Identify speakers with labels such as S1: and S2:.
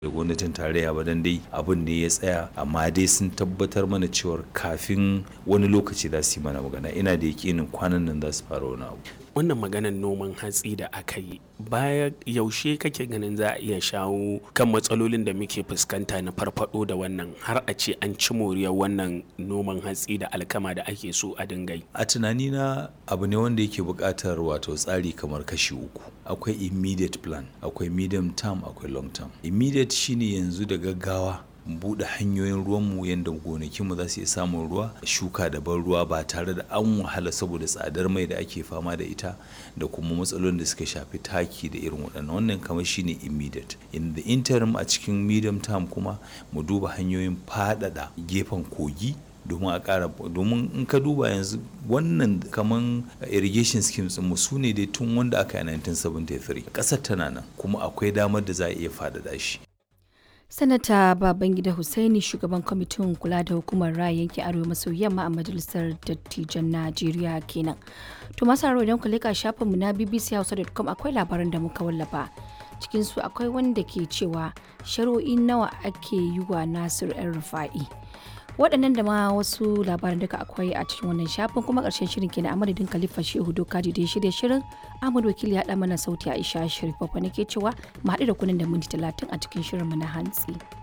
S1: da gwamnatin tarayya ba dan dai abin ne ya tsaya amma dai sun tabbatar mana cewar kafin wani lokaci za su yi mana magana ina da yakinin kwanan nan za su fara wani abu
S2: wannan maganar noman hatsi da aka yi baya yaushe kake ganin za a iya shawo kan matsalolin da muke fuskanta na farfado da wannan har a ce an ci moriyar wannan noman hatsi da alkama da ake so a dinga yi
S1: a tunanina abu ne wanda yake buƙatar wato tsari kamar kashi uku akwai immediate plan akwai medium term akwai long term immediate shine yanzu da gaggawa buɗe hanyoyin ruwanmu yadda gonakinmu za su iya samun ruwa shuka da ban ruwa ba tare da an wahala saboda tsadar mai da ake fama da ita da kuma matsalolin da suka shafi taki da irin waɗannan wannan kamar shine immediate in the interim a cikin medium term kuma mu duba hanyoyin faɗaɗa gefen kogi domin a ƙara domin in ka duba yanzu wannan kaman irrigation schemes mu su ne dai tun wanda aka yi 1973 ƙasar tana nan kuma akwai damar da za a iya faɗaɗa shi
S3: sanata babangida hussaini shugaban kwamitin kula da hukumar raya yankin arewa maso yamma a majalisar dattijan najeriya kenan to masu haro idan ku leka shafinmu na bbchausa.com akwai labaran da muka wallafa cikin su akwai wanda ke cewa shari'o'i nawa ake yi wa nasir yan rufa'i waɗannan da ma wasu labaran duka akwai a cikin wannan shafin kuma ƙarshen shirin kenan a madadin khalifa shehu dokaji da ya shirya shirin ahmad wakili ya ɗa mana sauti aisha sharif babba nake cewa mu haɗu da kunan da minti talatin a cikin shirin mu na hantsi.